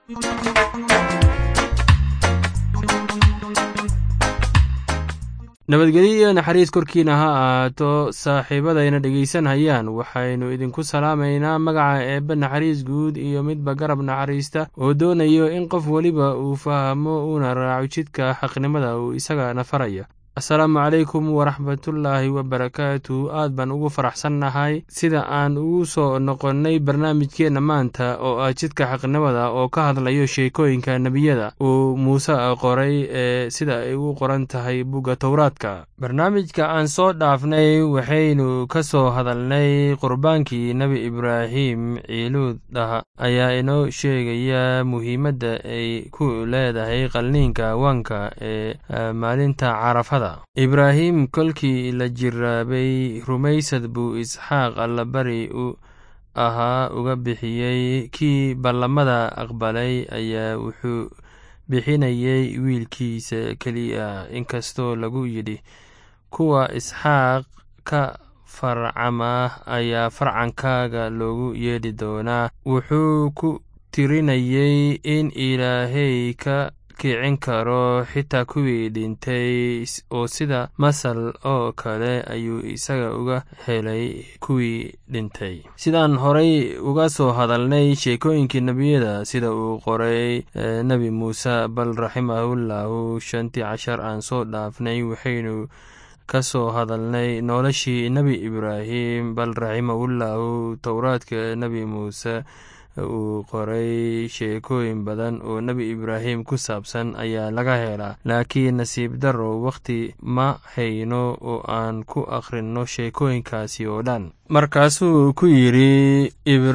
nabadgelyo iyo naxariis korkiina ha ahaato saaxiibadayna dhegaysanhayaan waxaynu idinku salaamaynaa magaca eebbe naxariis guud iyo midba garab naxariista oo doonayo in qof weliba uu fahmo uuna raaco jidka xaqnimada uu isagana faraya asalaamu calaykum waraxmatullaahi wabarakaatu aad baan ugu faraxsannahay sida aan ugu soo noqonnay barnaamijkeenna maanta oo ah jidka xaqnimada oo ka hadlayo sheekooyinka nebiyada uu muuse qoray ee sida ay u qoran tahay bugga towraadka barnaamijka aan soo dhaafnay waxaynu ka soo hadalnay qurbaankii nebi ibraahim ciiluudah ayaa inoo sheegaya muhiimadda ay ku leedahay qalniinka wanka ee maalinta carafada ibraahim kolkii la jiraabay rumaysad buu isxaaq allabari u ahaa uga bixiyey kii ballamada aqbalay ayaa wuxuu bixinayay wiilkiisa keliya inkastoo lagu yidhi kuwa isxaaq ka farcama ayaa farcankaaga loogu yeedhi doonaa wuxuu ku tirinayay in ilaahay ka kicin karo xitaa kuwii dhintay oo sida masal oo kale ayuu isaga uga helay kuwii dhintay sidaan horay uga soo hadalnay sheekooyinkii nebiyada sida uu qoray nebi muuse bal raximahullahu shantii cashar aan soo dhaafnay waxaynu ka soo hadalnay noloshii nebi ibraahim bal raximahullahu towraadka nebi muuse uu qoray sheekooyin badan oo nebi ibraahim ku saabsan ayaa laga helaa laakiin nasiib darro wakhti ma hayno oo aan ku akhrinno sheekooyinkaasi oo dhan markaasuu ku yidhi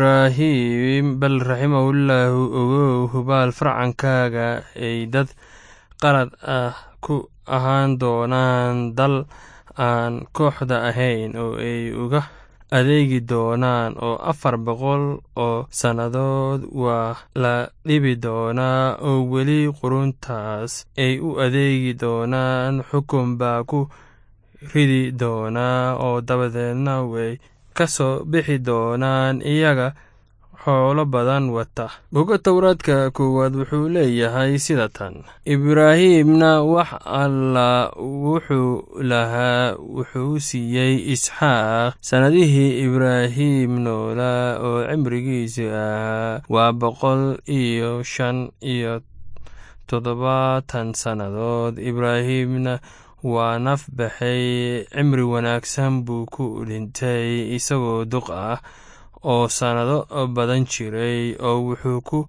ibraahim bal raximahullahu ogow hubaal farcankaaga ay dad qalad ah ku ahaan doonaan dal aan kooxda ahayn oo ay uga adeegi doonaan oo afar boqol oo sannadood waa la dhibi doonaa oo weli quruntaas ay u adeegi doonaan xukun baa ku ridi doonaa oo dabadeedna way ka soo bixi doonaan iyaga xoolo badan wata boga towraadka koowaad wuxuu leeyahay sida tan ibraahimna wax alla wuxuu lahaa wuxuu siiyey isxaaq sannadihii ibraahim noolaa oo cimrigiisu ahaa waa boqol iyo shan iyo toddobaatan sannadood ibraahimna waa naf baxay cimri wanaagsan buu ku dhintay isagoo duq ah oo sannado badan jiray oo wuxuu ku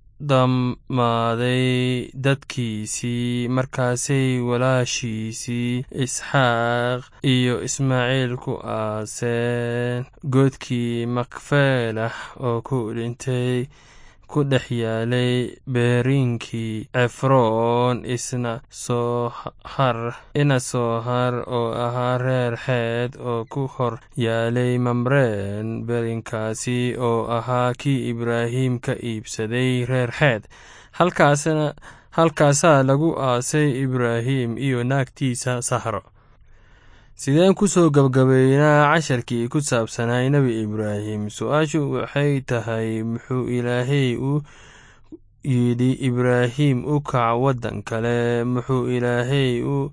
dhammaaday dadkiisii markaasay walaashiisii isxaaq iyo ismaaciil ku aaseen goodkii makfeelah oo ku dhintay ku dhex yaalay beeriinkii cefroon isna soohar ina soohar oo ahaa reer xeed oo ku hor yaalay mamreen beerinkaasi oo ahaa kii ibraahim ka iibsaday reer xeed halkaasna halkaasaa lagu aasay ibraahim iyo naagtiisa sahro sideen ku soo gabgabaynaa casharkii ku saabsanay nebi ibraahim su-aashu waxay tahay muxuu ilaahay u yidhi ibraahim u kac waddan kale muxuu ilaahay u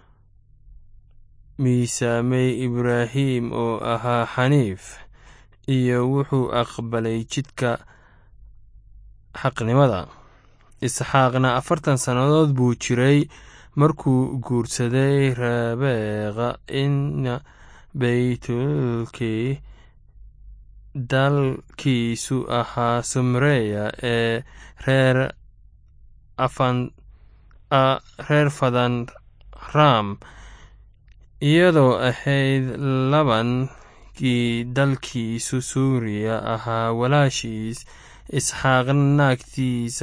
miisaamay ibraahim oo ahaa xaniif iyo wuxuu aqbalay jidka xaqnimada isxaaqna afartan sannadood buu jiray markuu guursaday rabeeqa ina baytulkii dalkiisu ahaa sumreya ee reer reer fadan ram iyadoo ahayd labankii dalkiisu suuriya ahaa walaashiis isxaaqna naagtiisa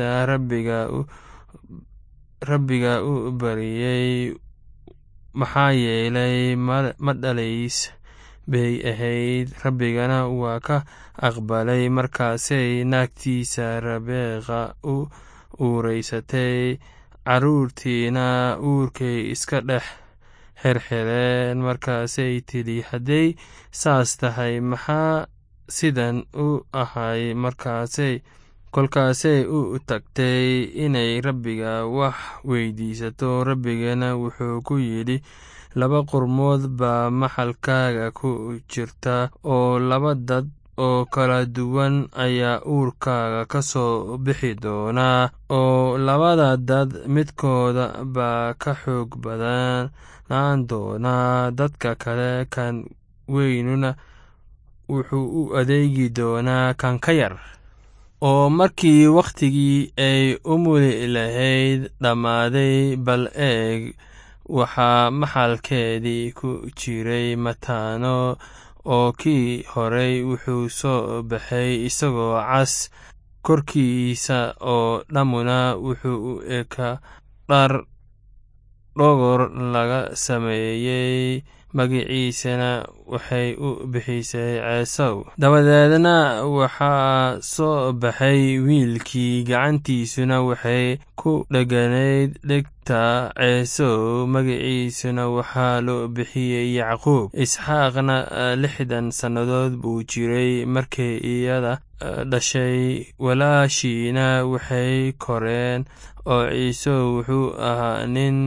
rabbiga u bariyey maxaa yeelay ma dhalays bay ahayd rabbigana waa ka aqbalay markaasay naagtiisa rabeeqa u uureysatay carruurtiina uurkay iska dhex xirxireen markaasay tidhi hadday saas tahay maxaa sidan u ahay markaasay kolkaasay u tagtay inay rabbiga wax weydiisato rabbigana wuxuu ku yidhi laba qurmood baa maxalkaaga ku jirta oo laba dad oo kala duwan ayaa uurkaaga ka soo bixi doonaa oo labada dad midkooda baa ka xoog badanaan doonaa dadka kale kan weynuna wuxuu u adeegi doonaa kan ka yar oo markii wakhtigii ay u muli lahayd dhammaaday bal eeg waxaa maxalkeedii ku jiray mataano oo kii horey wuxuu soo baxay isagoo cas korkiisa oo dhammuna wuxuu u eka dhar dhogor laga sameeyey magiciisana waxay u bixisay ceesow dabadeedna waxaa soo baxay wiilkii gacantiisuna waxay ku dheganayd dhegta ceesow magiciisuna waxaa loo bixiyey yacquub isxaaqna lixdan sannadood buu jiray markay iyada dhashay walaashiina waxay koreen oo ciisow wuxuu ahaa nin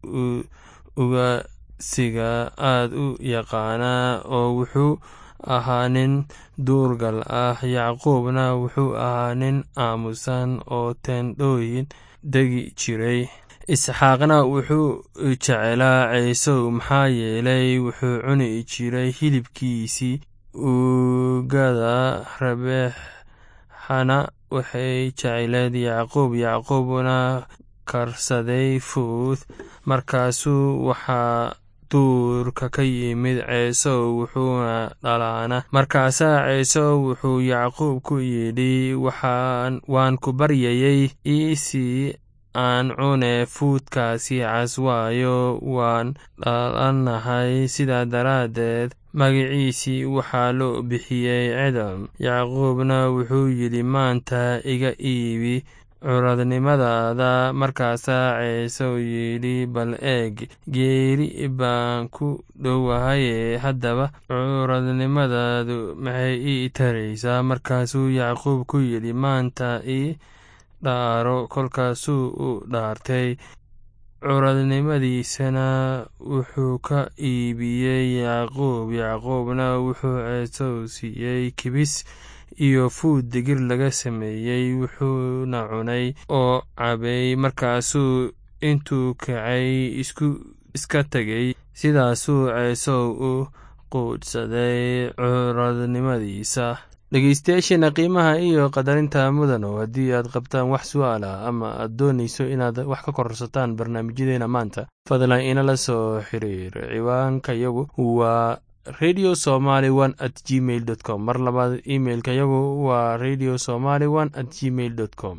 ugasiga aad u yaqaanaa oo wuxuu ahaa nin duurgal ah yacquubna wuxuu ahaa nin aamusan oo teendhooyin degi jiray isxaaqna wuxuu jecelaa ciisow maxaa yeelay wuxuu cuni jiray hilibkiisii uugada rabeexana waxay jecleed yacquub yacquubna karsaday fuuth markaasuu waxaa duurka ka yimid ceesow wuxuuna dhalaana markaasaa ceesow wuxuu yacquub ku yidhi waan ku baryayey iisii aan cune fuudkaasi cas waayo waan dhalannahay sidaa daraaddeed magiciisii waxaa loo bixiyey cidam yacquubna wuxuu yidhi maanta iga iibi curadnimadaada markaasaa ceesow yidhi bal eeg geeri baan ku dhowahaye haddaba curadnimadaadu maxay ii taraysaa markaasuu yacquub ku yidhi maanta ii dhaaro kolkaasuu u dhaartay curadnimadiisana wuxuu ka iibiyey yacquub yacquubna wuxuu ceesow siiyey kibis iyo fuud digir laga sameeyey wuxuuna cunay oo cabay markaasuu intuu kacay iska tegey sidaasuu ceesow u quudhsaday curadnimadiisa dhegeystayaasheena qiimaha iyo qadarinta mudano haddii aad qabtaan wax su'aal ah ama aad doonayso inaad wax ka korsataan barnaamijyadeena maanta fadlan inala soo xiriir ciwaanka yagu waa radio somaly one at gmail dot com mar labaad imailka yagu waa radio somaly one at gmail dot com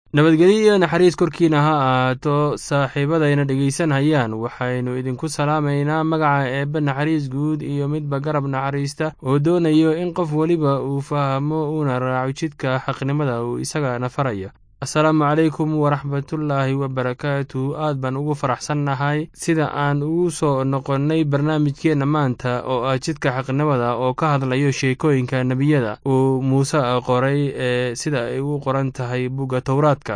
nabadgelyo iyo naxariis korkiina ha ahaato saaxiibadayna dhegaysanhayaan waxaynu idinku salaamaynaa magaca eebbe naxariis guud iyo midba garab naxariista oo doonayo in qof weliba uu fahmo uuna raaco jidka xaqnimada uu isagana faraya asalaamu calaykum waraxmatullaahi wabarakaatu aad baan ugu faraxsannahay sida aan ugu soo noqonnay barnaamijkeenna maanta oo ah jidka xaqnimada oo ka hadlayo sheekooyinka nebiyada uu muuse qoray ee sida ay u qoran tahay bugga towraadka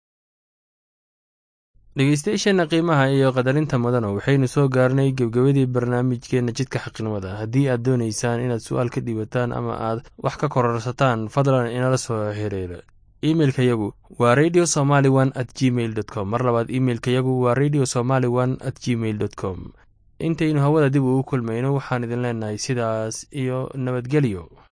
dhegeystayaasheenna qiimaha iyo qadarinta mudana waxaynu soo gaarnay gebgebadii barnaamijkeenna jidka xaqnimada haddii aad doonaysaan inaad su-aal ka dhiibataan ama aad wax ka kororsataan fadlan inala soo xiriira imeilka yagu waa radio somaly one at gmail dot com mar labaad imeilka yagu waa radio somaly one at gmail dot com intaynu hawada dib ugu kulmayno waxaan idin leenahay sidaas iyo nabadgelyo